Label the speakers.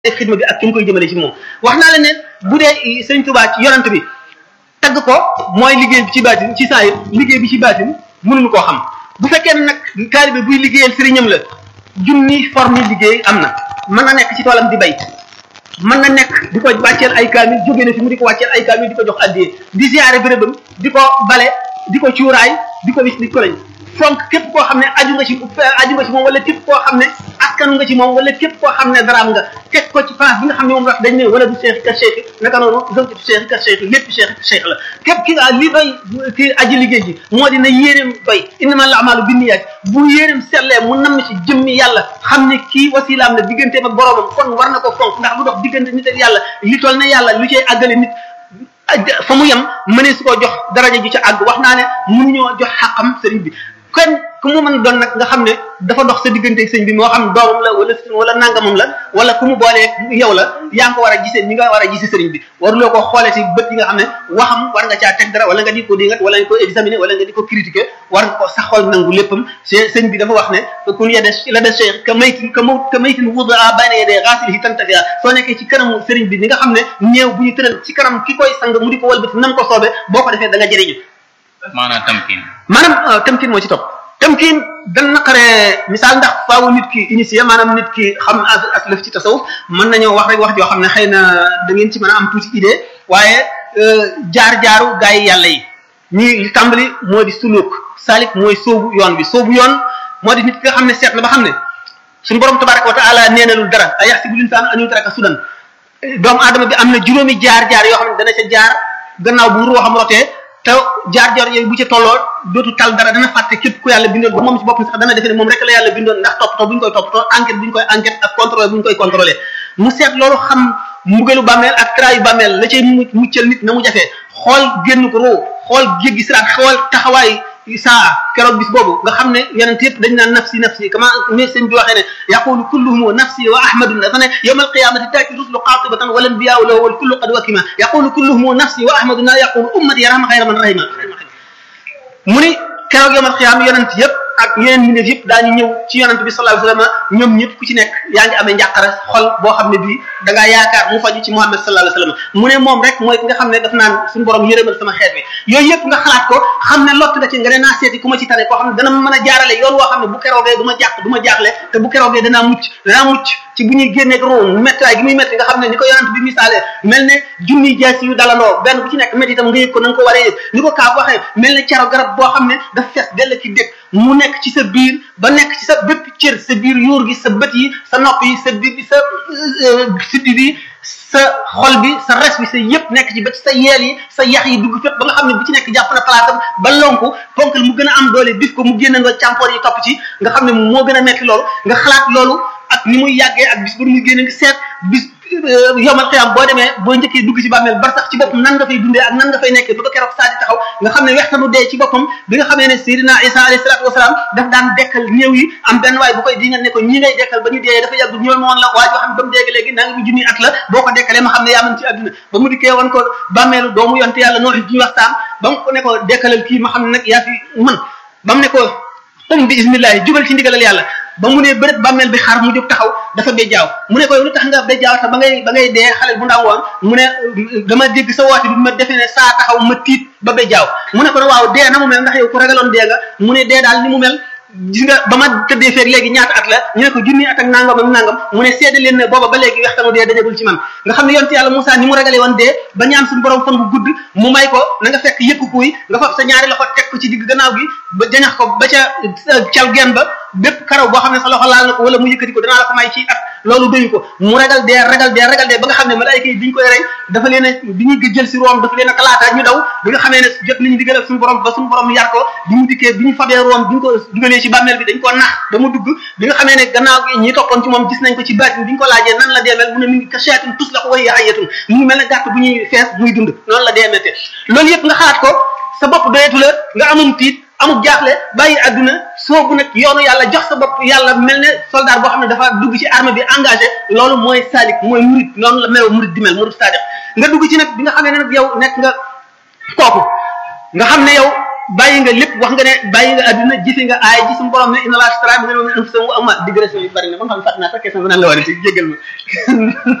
Speaker 1: xidma bi ak ki mu koy jëmale ci moom wax naa la ne bu dee sëñ Tuubaa ci yonant bi tagg ko mooy liggéey bi ci baatin ci saa yi liggéey bi ci baatin mënuñu koo xam bu fekkee ne nag taalibe buy liggéeyal sëriñam la junni forme liggéey am na mën na nekk ci toolam di bay mën na nekk di ko wàcceel ay kaamil jóge na fi mu di ko wàcceel ay kaamil di ko jox addiyee di ziyaare bérébam di ko bale di ko cuuraay di ko wis di ko lañ fonk képp koo xam ne aju nga ci aju nga ci moom wala képp koo xam ne askan nga ci moom wala képp koo xam ne daraam nga teg ko ci place bi nga xam ne moom wax dañ ne wala du cheikh ka cheikh naka noonu zawjatu cheikh ka cheikh lépp cheikh cheikh la képp ki nga li doy ki aji liggéey ji moo di na yéeneem doy innama al amalu binniyaat bu yéeneem sellee mu namm ci jëmmi yàlla xam ne kii wasilaam la digganteem ak boroomam kon war na ko fonk ndax lu dox diggante nit ak yàlla li toll ne yàlla lu cay àggale nit fa mu yem mënee su ko jox daraja ju ca àgg wax naa ne mënuñoo jox xàqam sëriñ bi kon ku mu mën doon nag nga xam ne dafa dox sa diggante sëñ bi moo xam doomam la wala wala nangamam la wala ku mu boolee yow la yaa ngi ko war a gisee ñi nga war a gisee sëriñ bi waruloo ko xoolee ci bët yi nga xam ne waxam war nga caa teg dara wala nga di ko dingat wala nga ko examiner wala nga di ko critiquer war nga ko sa xool nangu léppam sëñ bi dafa wax ne kun yede la de cheikh ka maytin ka maw ka maytin wudaa bayna yedee xaasilihi tantafia soo nekkee ci kanamu sëriñ bi ni nga xam ne néew bu ñu tëral ci kanam ki koy sang mu di ko walbati nam ko soobee boo ko defee da nga jëriñu
Speaker 2: maanaam tamkin
Speaker 1: maanaam tamkin moo ci topp tamkin dan naqaree misaal ndax faawu nit ki initié maanaam nit ki xam as lëf ci tasawuf mën nañoo wax rek wax joo xam ne xëy na da ngeen ci mën a am tuuti idée waaye jaar-jaaru gaa yi yàlla yi ñii li tàmbali moo di suluk salik mooy soobu yoon bi soobu yoon moo di nit ki nga xam ne seet na ba xam ne suñu borom tabaraka wa taala neenalul dara a yaxsibu linsaan an yutraka sudan doomu aadama bi am na juróomi jaar-jaar yoo xam ne dana ca jaar gannaaw bu ruuxam rotee te jaar-jaar yooyu bu ca tolloo dootu tal dara dana fàtte képp ku yàlla bindoon ba moom ci boppam sax dana defe ne moom rek la yàlla bindoon ndax toppatoo bu ñu koy toppatoo enquête bu ñu koy enquête ak contrôle bu ñu koy contrôlé mu seet loolu xam mbugalu bàmmeel ak trayu bàmmeel la cay muccal nit na mu jafee xool génn ko roo xool jéggi siraat xool taxawaay saa keroog bis boobu nga xam ne yonent yëpp dañ naan nafsi nafsi kama ne sëñ bi waxee ne yaqulu kulluhum nafsi wa ahmadu dafa ne yawma alqiyamati taati rusulu qatibatan wal anbiyau lahu wal kullu qad wakima yaqulu kulluhum nafsi wa ahmadu na yaqulu ummati yarham xayra man rahima mu ni keroog yawma alqiyama yonent yëpp ak yeneen mbindeef yëpp daañu ñëw ci yonent bi sallallahu alayhi wasallam ñoom ñëpp ku ci nekk yaa ngi amee njàqare xol boo xam ne bii da ngaa yaakaar mu faju ci Muhammad sallallahu alayhi wasallam mu ne moom rek mooy ki nga xam ne daf naan suñu borom yërëmal sama xeet bi yooyu yëpp nga xalaat ko xam ne lott na ci nga ne naa seeti ku ma ci tane koo xam ne dana mën a jaarale yoon woo xam ne bu keroogee du ma jàq du ma jaaxle te bu keroogee danaa mucc danaa mucc ci bu ñuy génneeg room méttiwaay gi muy métti nga xam ne ni ko yonent bi misaale mel ne junniy jaasi yu dalandoo benn bu ci nekk métti itam nga yëg ko na nga ko waree yëg ni ko kaab waxee mel ne caro garab boo xam ne daf fees dell ki dëkk mu nekk ci sa biir ba nekk ci sa bépp cër sa biir yuur gi sa bët yi sa nopp yi sa biir bi sa siddi bi sa xol bi sa res bi sa yëpp nekk ci ba ci sa yeel yi sa yax yi dugg fépp ba nga xam ne bu ci nekk jàpp na palaatam ba lonku ponkal mu gën a am doole bis ko mu génn nga càmpoor yi topp ci nga xam ne moo gën a metti loolu nga xalaat loolu ak ni muy yàggee ak bis ba muy génn nga seet bis yomal xiyam boo demee boo njëkkee dugg ci bàmmeel bar sax ci boppam nan nga fay dundee ak nan nga fay nekkee ba ba keroog saa di taxaw nga xam ne wextanu dee ci boppam bi nga xamee ne Seydina Isa alayhi salaatu wasalaam daf daan dekkal néew yi am benn waay bu koy di nga ne ko ñi ngay dekkal ba ñu dee dafa yàgg ñëw ma woon la waa joo xam ne ba mu dégg léegi naa ngi mu junni at la boo ko dekkalee ma xam ne yaa mën ci àdduna ba mu dikkee woon ko bàmmeelu doomu yonte yàlla noo fi ñu wax saam ba mu ko ne ko dekkalal kii ma xam ne nag yaa fi mën ba mu ne ko um bi ismillahi jubal ci ndigalal yàlla ba mu ne bërët bàmmeel bi xar mu jóg taxaw dafa bejjaaw mu ne ko lu tax nga bejjaaw te ba ngay ba ngay dee xale bu ndaw woon mu ne dama dégg sa woote bi ma defee ne saa taxaw ma tiit ba bejjaaw mu ne ko waaw dee na mu mel ndax yow ku ragaloon dee nga mu ne dee daal ni mu mel gis nga ba ma tëddee feeg léegi ñaata at la ñu ne ko junni at ak nangam ak nangam mu ne seede leen ne booba ba léegi waxtanu dee dajagul ci man nga xam ne yonte yàlla Moussa ni mu ragalee woon dee ba ñaan suñu borom fan bu gudd mu may ko na nga fekk yëkku kuy nga fab sa ñaari loxo teg ko ci digg gannaaw gi ba jañax ko ba ca cal gen ba bépp karaw boo xam ne sa loxo laal na ko wala mu yëkkati ko danaa la ko may ci at loolu doyu ko mu ragal dee ragal dee ragal dee ba nga xam ne malaayika yi biñ koy rey dafa leen a bi ñuy jël si room dafa leen a talaata ñu daw bi nga xamee ne jot nañu digal ak suñu borom ba suñu borom yar ko bi mu dikkee bi ñu fabee room bi ñu ko dugalee ci bàmmeel bi dañ ko nax ba mu dugg bi nga xamee ne gannaaw gi ñi toppoon ci moom gis nañ ko ci baatin bi ñu ko laajee nan la deemel mu ne mi ngi ka shaatin tus la ko way ayatun mu ngi mel ne gàtt bu ñuy fees muy dund noonu la deemete loolu yëpp nga xalaat ko sa bopp doyetu la nga amum tiit amul jaaxle bàyyi àdduna soobu nag yoonu yàlla jox sa bopp yàlla mel ne soldat boo xam ne dafa dugg ci armée bi engagé loolu mooy salik mooy murid noonu la melo murid di mel murid sadiq nga dugg ci nag bi nga xam ne nag yow nekk nga kooku nga xam ne yow bàyyi nga lépp wax nga ne bàyyi nga adduna jëfe nga aay ji suñu borom ne inna laa ashtara minal mu'minina anfusahum wa amwaalahum digression yu bari na ba nga xam ne fàtte naa sax question bi nan la war a ci jéggal ma